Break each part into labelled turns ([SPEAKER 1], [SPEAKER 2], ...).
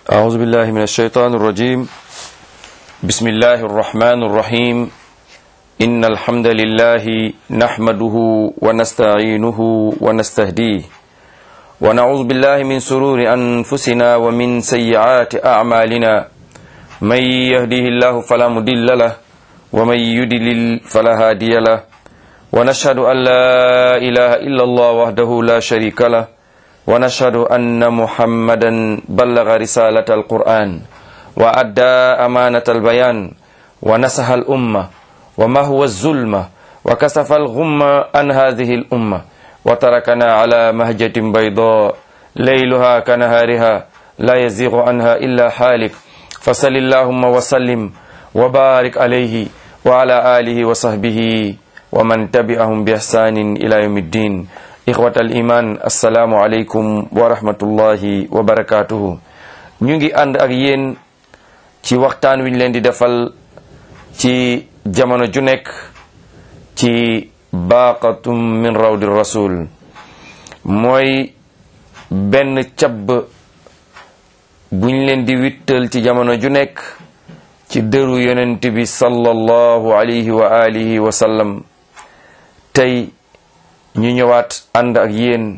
[SPEAKER 1] أعوذ بالله من الشيطان الرجيم بسم الله الرحمن الرحيم إن الحمد لله نحمده ونستعينه ونستهديه ونعوذ بالله من سرور أنفسنا ومن سيئات أعمالنا من يهده الله فلا مضل له ومن يضلل فلا هادي له ونشهد أن لا إله إلا الله وحده لا شريك له ونشهد أن محمدا بلغ رسالة القرآن وأدى أمانة البيان ونسح الأمة وما هو الظلمة وكسف الغمة عن هذه الأمة وتركنا على مهجة بيضاء ليلها كنهارها لا يزيغ عنها إلا حالك فصل اللهم وسلم وبارك عليه وعلى آله وصحبه ومن تبعهم بإحسان إلى يوم الدين إخوة الإيمان السلام عليكم ورحمة الله وبركاته ñu ngi ànd ak yéen ci waxtaan wi ñu leen di defal ci jamono ju nekk ci baaqatum min rawdi rasul mooy benn cabb buñ leen di wittal ci jamono ju nekk ci dëru yonent bi sallallahu alayhi wa alihi wa sallam tey ñu ñëwaat ànd ak yéen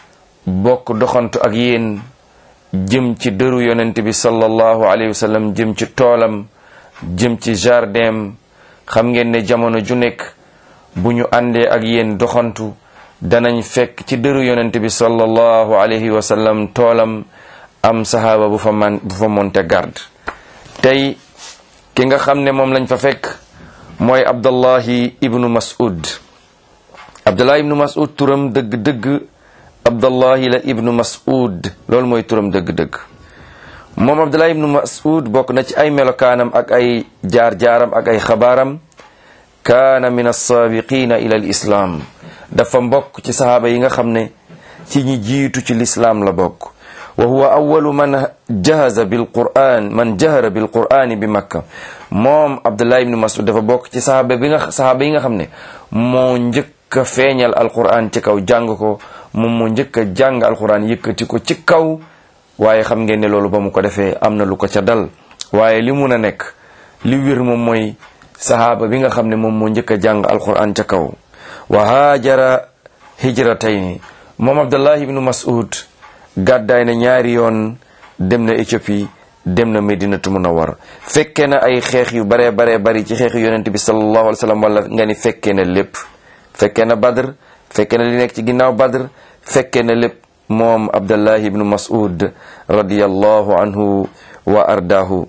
[SPEAKER 1] bokk doxantu ak yéen jëm ci dëru yonent bi sallallahu alayhi wa sallam jëm ci toolam jëm ci jardin xam ngeen ne jamono ju nekk bu ñu àndee ak yéen doxantu danañ fekk ci dëru yonent bi sallallahu alayhi wa sallam toolam am sahaaba bu fa man bu fa monte garde tey ki nga xam ne moom lañ fa fekk mooy abdallahi ibnu mas'ud abdullah ibnu mas'ud turam dëgg-dëgg abdallahi la ibnu mas'ud loolu mooy turam dëgg-dëgg moom abdullah ibnu mas'ud bokk na ci ay melokaanam ak ay jaar-jaaram ak ay xabaaram kaana min alsaabiqina ila al islaam dafa mbokk ci sahaaba yi nga xam ne ci ñi jiitu ci lislaam la bokk wa huwa awalu man jahaza bil quran man jahara bil qurani bi makka moom abdullah ibnu mas'ud dafa bokk ci sahaaba bi nga sahaaba yi nga xam ne moo njëkk a feeñal alquran ci kaw jàng ko moom moo njëkk a jàng alquran yëkkati ko ci kaw waaye xam ngeen ne loolu ba mu ko defee am na lu ko ca dal waaye li mun a nekk li wér moom mooy sahaaba bi nga xam ne moom moo njëkk a jàng alquran ca kaw wa haajara hijratayni moom abdullahi ibnu mas'ud gàddaay na ñaari yoon dem na Éthiopie dem na Medinatu Munawwar fekkee na ay xeex yu baree baree bari ci xeexu yonent bi sallallahu alayhi wa sallam wala nga ni fekkee na lépp fekkee na Badr fekkee na li nekk ci ginnaaw Badr fekkee na lépp moom Abdullahi ibnu Mas'ud radiyallahu anhu wa ardaahu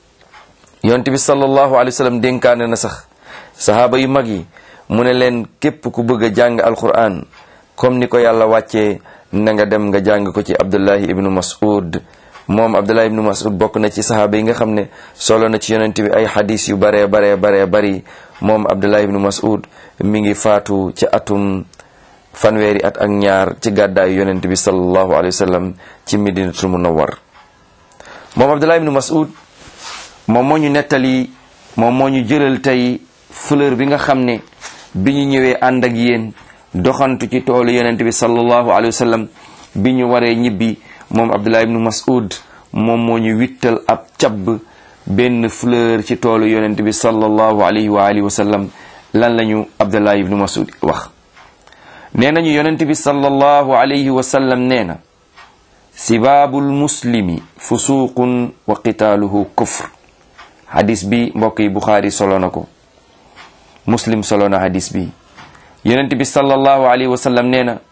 [SPEAKER 1] yonent bi sallallahu alayhi wa sallam dénkaane na sax sahaaba yu mag yi mu ne leen képp ku bëgg a jàng alquran comme ni ko yàlla wàccee na nga dem nga jàng ko ci abdullahi ibnu mas'ud moom abdullahi ibnu mas'ud bokk na ci sahaaba yi nga xam ne solo na ci yonent bi ay xadis yu baree baree baree bari moom abdullahi ibnu mas'ud mi ngi faatu ci atum fanweeri at ak ñaar ci gàddaayu yonent bi sallallahu alayhi wa sallam ci medinatul munawwar moom abdullahi ibnu mas'ud moom moo ñu nettali moom moo ñu jëlal tey fleur bi nga xam ne bi ñu ñëwee ànd ak yéen doxantu ci toolu yonent bi sallallahu alayhi wa sallam bi ñu waree ñibbi moom abdullah ibnu mas'ud moom moo ñu wittal ab cabb benn fleur ci toolu yonent bi sallallahu alayhi wa alihi wa sallam lan lañu abdullah ibnu mas'ud wax nee nañu yonent bi sallallahu alayhi wa sallam nee na sibaabul muslimi fusuqun wa qitaaluhu kufr hadis bi mbokk yi buxaari solo na ko muslim solo na hadis bi yonent bi sallallahu alayhi wa sallam nee na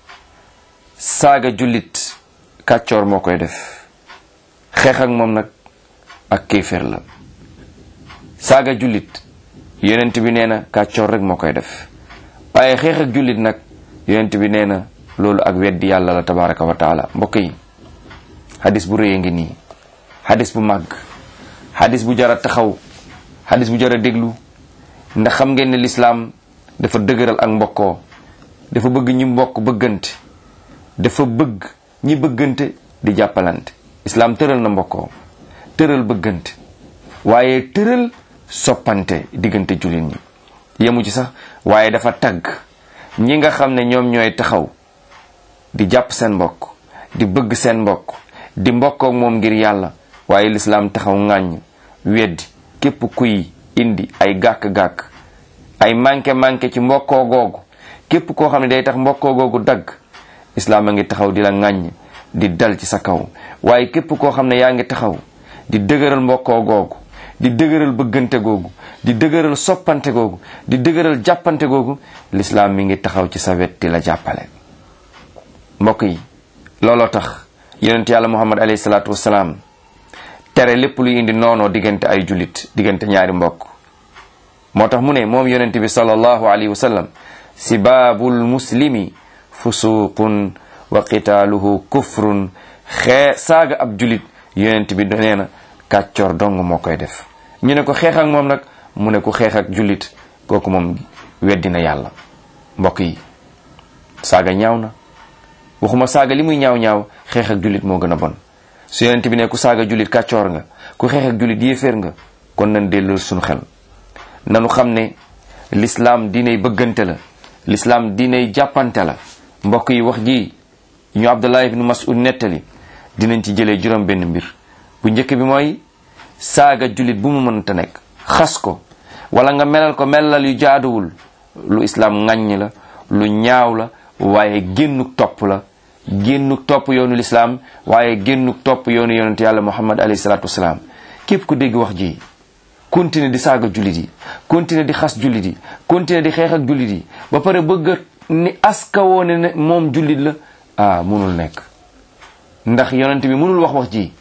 [SPEAKER 1] saaga jullit kàccoor moo koy def xeex ak moom nag ak kéeféer la saaga jullit yonent bi nee na kàccoor rek moo koy def waaye xeex ak jullit nag yonent bi nee na loolu ak weddi yàlla la tabaraka wa taala mbokk yi hadis bu rëy a ngi nii hadis bu màgg hadis bu jara taxaw hadis bu jara déglu ndax xam ngeen ne lislaam dafa dëgëral ak mbokkoo dafa bëgg ñi mbokk bëggante dafa bëgg ñi bëggante di jàppalante islaam tëral na mbokkoo tëral bëggante waaye tëral soppante diggante jullit ñi yemu ci sax waaye dafa tagg ñi nga xam ne ñoom ñooy taxaw di jàpp seen mbokk di bëgg seen mbokk di mbokkook moom ngir yàlla waaye lislaam taxaw ŋàññ weddi képp kuy indi ay gàkk-gàkk ay manqué-manqué ci mbokkoo googu képp koo xam ne day tax mbokkoo googu dagg islaam a ngi taxaw di la ŋàññ di dal ci sa kaw waaye képp koo xam ne yaa ngi taxaw di dëgëral mbokkoo googu di dëgëral bëggante googu di dëgëral soppante googu di dëgëral jàppante googu lislaam mi ngi taxaw ci sa wet di la jàppale mbokk yi looloo tax yonent yàlla muhammad alayhi salaatu wasalaam tere lépp luy indi noonoo diggante ay jullit diggante ñaari mbokk moo tax mu ne moom yonent bi sallallahu alayhi wa sallam sibaabul muslimi fusuqun wa qitaaluhu kufrun xee saaga ab jullit yonent bi nee na kàccoor dong moo koy def ñu ne ko xeex ak moom nag mu ne ku xeex ak jullit kooku moom weddina yàlla mbokk yi saaga ñaaw na waxuma saaga li muy ñaaw ñaaw xeex ak jullit moo gën a bon su yonent bi ne ku saaga jullit kàccoor nga ku xeex ak jullit yéeféer nga kon nañ delloo suñu xel nanu xam ne lislaam diinay bëggante la lislaam diinay jàppante la mbokk yi wax ji ñu abdullah ibnu mas'ud nettali dinañ ci jëlee juróom benn mbir bu njëkk bi mooy saaga jullit bu mu mënta nekk xas ko wala nga melal ko melal yu jaaduwul lu islaam ŋàññ la lu ñaaw la waaye génnuk topp la génnuk topp yoonu lislaam waaye génnuk topp yoonu yonent yàlla muhammad alayhi salaatu wasalaam képp ku dégg wax ji continuer di saaga jullit yi continuer di xas jullit yi continuer di xeex ak jullit yi ba pare bëgg ni aska woone ne moom jullit la ah munul nekk ndax yonent bi munul wax wax ji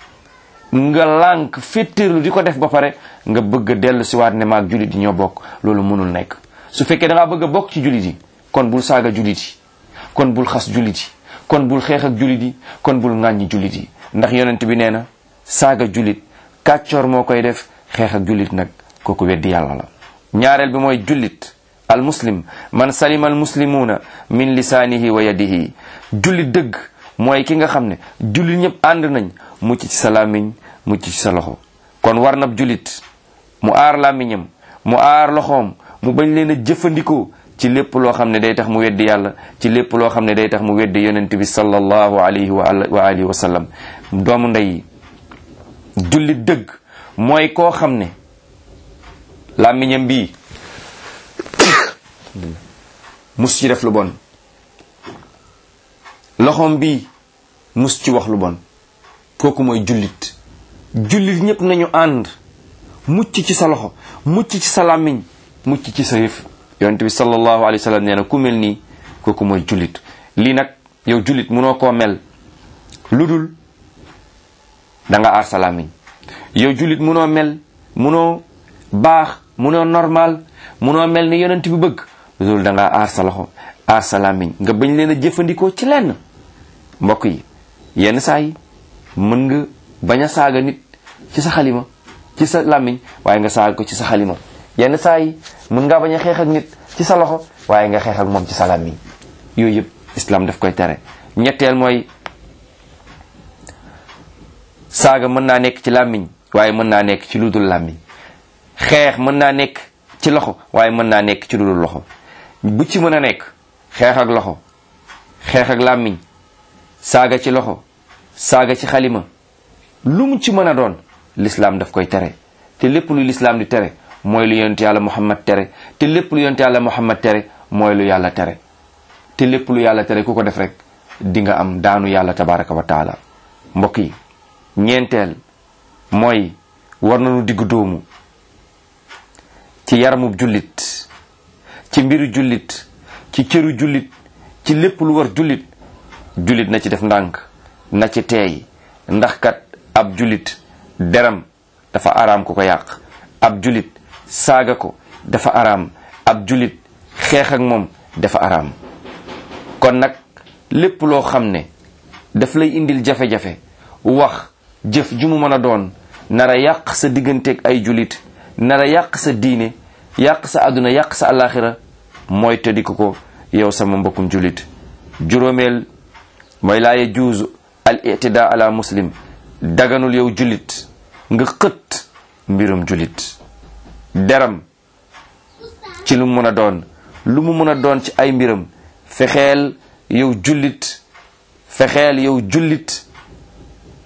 [SPEAKER 1] nga lànk féttéerlu di ko def ba pare nga bëgg a dellu si waat ne maag jullit yi ñoo bokk loolu munul nekk su fekkee da ngaa bëgg a bokk ci jullit yi kon bul saaga jullit yi kon bul xas jullit yi kon bul xeex ak jullit yi kon bul ŋàññi jullit yi ndax yonent bi nee na saaga jullit kàccoor moo koy def xeex ak jullit nag kooku weddi yàlla la ñaareel bi mooy jullit al muslim man salima al muslimuuna min lisaanihi wa yadihi jullit dëgg mooy ki nga xam ne jullit ñëpp ànd nañ mucc ci sa làmmiñ mucc ci sa loxo kon war nab jullit mu aar làmmiñam mu aar loxoom mu bañ leen a jëfandikoo ci lépp loo xam ne day tax mu weddi yàlla ci lépp loo xam ne day tax mu weddi yonent bi sallallahu alayhi wa alihi wa sallam doomu ndey jullit dëgg mooy koo xam ne làmmiñam bii mus ci def lu bon loxoom bii mus ci wax lu bon kooku mooy jullit jullit ñépp nañu ànd mucc ci sa loxo mucc ci sa làmmiñ mucc ci sa yëf yonent bi sallallahu alayhi wa sallam nee na ku mel nii kooku mooy jullit lii nag yow jullit munoo koo mel lu dul da nga aar sa làmmiñ yow jullit munoo mel munoo baax munoo normal munoo mel ni yonent bi bëgg lu dul da nga aar sa loxo aar sa làmmiñ nga bañ leen a jëfandikoo ci lenn mbokk yi yenn saa yi mën nga bañ a saaga nit ci sa xalima ci sa làmmiñ waaye nga saaga ko ci sa xalima yenn saa yi mën ngaa bañ a xeex ak nit ci sa loxo waaye nga xeex ak moom ci sa làmmiñ yooyu yëpp islam daf koy tere ñetteel mooy saaga mën naa nekk ci làmmiñ waaye mën naa nekk ci lu dul làmmiñ xeex mën naa nekk ci loxo waaye mën naa nekk ci lu dul loxo bu ci mën a nekk xeex ak loxo xeex ak làmmiñ saaga ci loxo saaga ci xalima lu mu ci mën a doon lislaam daf koy tere te lépp lu lislaam di tere mooy lu yonent yàlla muhammad tere te lépp lu yonent yàlla muhammad tere mooy lu yàlla tere te lépp lu yàlla tere ku ko def rek di nga am daanu yàlla tabaraka wa taala mbokk yi ñeenteel mooy war nañu diggu doomu ci yaramub jullit ci mbiru jullit ci cëru jullit ci lépp lu war jullit jullit na ci def ndànk na ci teey ndax kat ab jullit deram dafa araam ku ko yàq ab jullit saaga ko dafa araam ab jullit xeex ak moom dafa araam kon nag lépp loo xam ne daf lay indil jafe-jafe wax jëf ju mu mën a doon nara yàq sa digganteeg ay jullit nara yàq sa diine yàq sa àdduna yàq sa alaxira mooy tëddiku ko yow sama mbokkum jullit juróomeel mooy laa yajuuzu al itidaa ala muslim daganul yow jullit nga xët mbirum jullit deram ci lu mu mën a doon lu mu mën a doon ci ay mbiram fexeel yow jullit fexeel yow jullit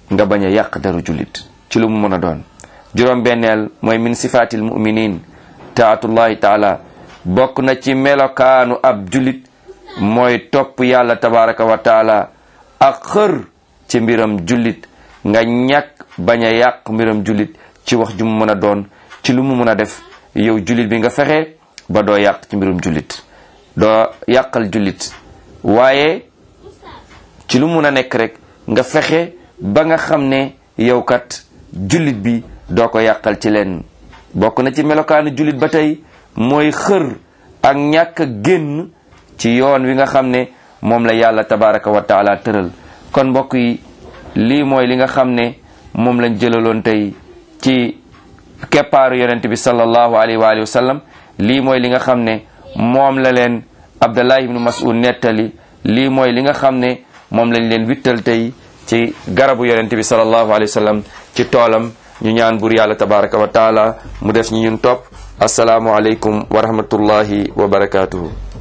[SPEAKER 1] nga bañ a yàq deru jullit ci lu mu mën a doon juróom benneel mooy min sifaatil muminin taatullahi taala bokk na ci melokaanu ab jullit mooy topp yàlla tabaraka wa taala ak xër ci mbiram jullit nga ñàkk bañ a yàq mbiram jullit ci wax ju mu mën a doon ci lu mu mën a def yow jullit bi nga fexe ba doo yàq ci mbirum jullit doo yàqal jullit waaye ci lu mun a nekk rek nga fexe ba nga xam ne yow kat jullit bi doo ko yàqal ci leen bokk na ci melokaanu jullit ba tey mooy xër ak ñàkk a génn ci yoon wi nga xam ne moom la yàlla tabaraka wa taala tëral kon mbokk yi lii mooy li nga xam ne moom lañ jëlaloon tey ci keppaaru yonent bi sallallahu alayhi wa alihi wa sallam lii mooy li nga xam ne moom la leen Abdallah ibnu Mas'ud nettali lii mooy li nga xam ne moom lañ leen wittal tey ci garabu yonent bi sallallahu alayhi wa sallam ci toolam ñu ñaan bur yàlla tabaraka wa taala mu def ñu ñun topp asalaamu aleykum wa rahmatullahi wa barakatuhu